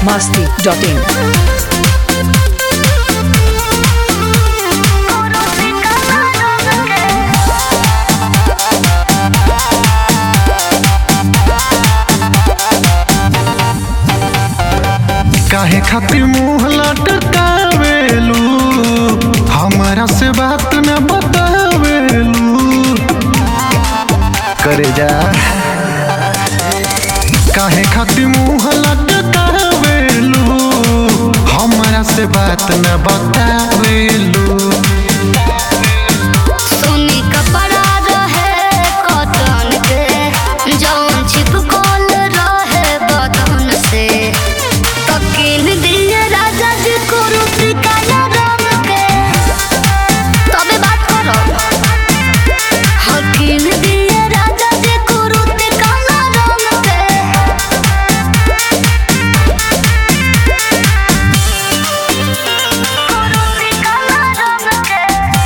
masti.in. काहे खातिर मुंह लटकावेलू हमरा से बात न बतावेलू करे जा काहे खातिर मुंह लटकावेलू हमरा से बात न बतावेलू सोनी कपड़ा रहे कॉटन के जौन चिपकल रहे बदन से तकिन दिए राजा जी कुरुती काला रंग के तबे बात करो हकिन दिए राजा जी कुरुती काला रंग के कुरुती काला रंग के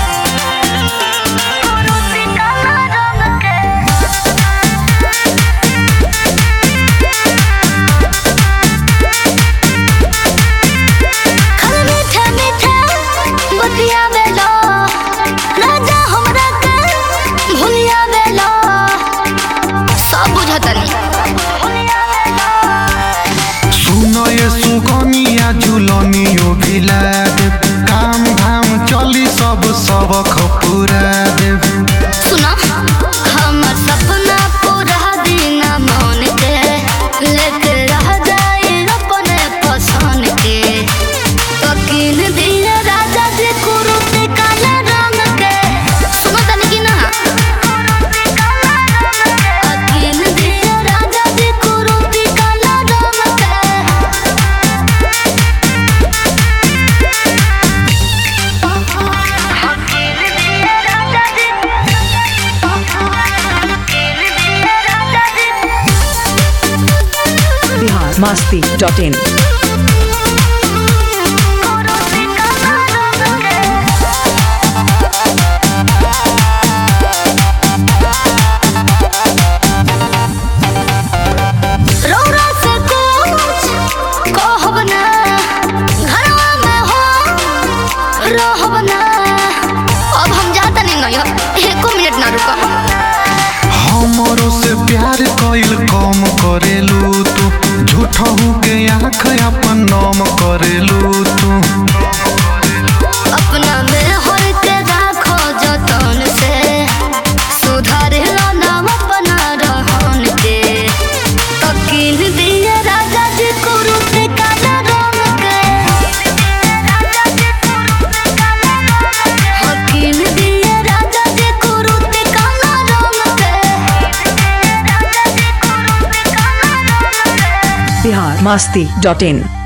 कुरुती काला रंग के खल मीठा मीठा बतिया बेलो राजा हमरा के भुलिया बेलो सब बुझतनी सुनो ये सुगनिया झुलनियो भिला देव काम धाम चली सब सबक पूरा देव सुनो हमर सपना पूरा दिन मन के लेके रह जाए अपने पसंद के तकिन दिए राजा जी कुरुती काला रंग के सुनो तनी की ना तकिन दिए राजा जी कुरुती काला रंग के Bihar masti.in. रौरा से कुछ कहब ना घरवा में हो रहब ना अब हम जाता नहीं नहीं एको मिनट ना रुका हमरो से प्यार कइल कम करेलू तू झूठहू के आँख अपन नाम करेलू तू अपना में होल के राखो जतन से सुधार लो नाम अपना रहन के तकिन दिए राजा जी कुरुते काला रंग के हकिन दिए राजा जी कुरुते काला रंग के Bihar masti.in.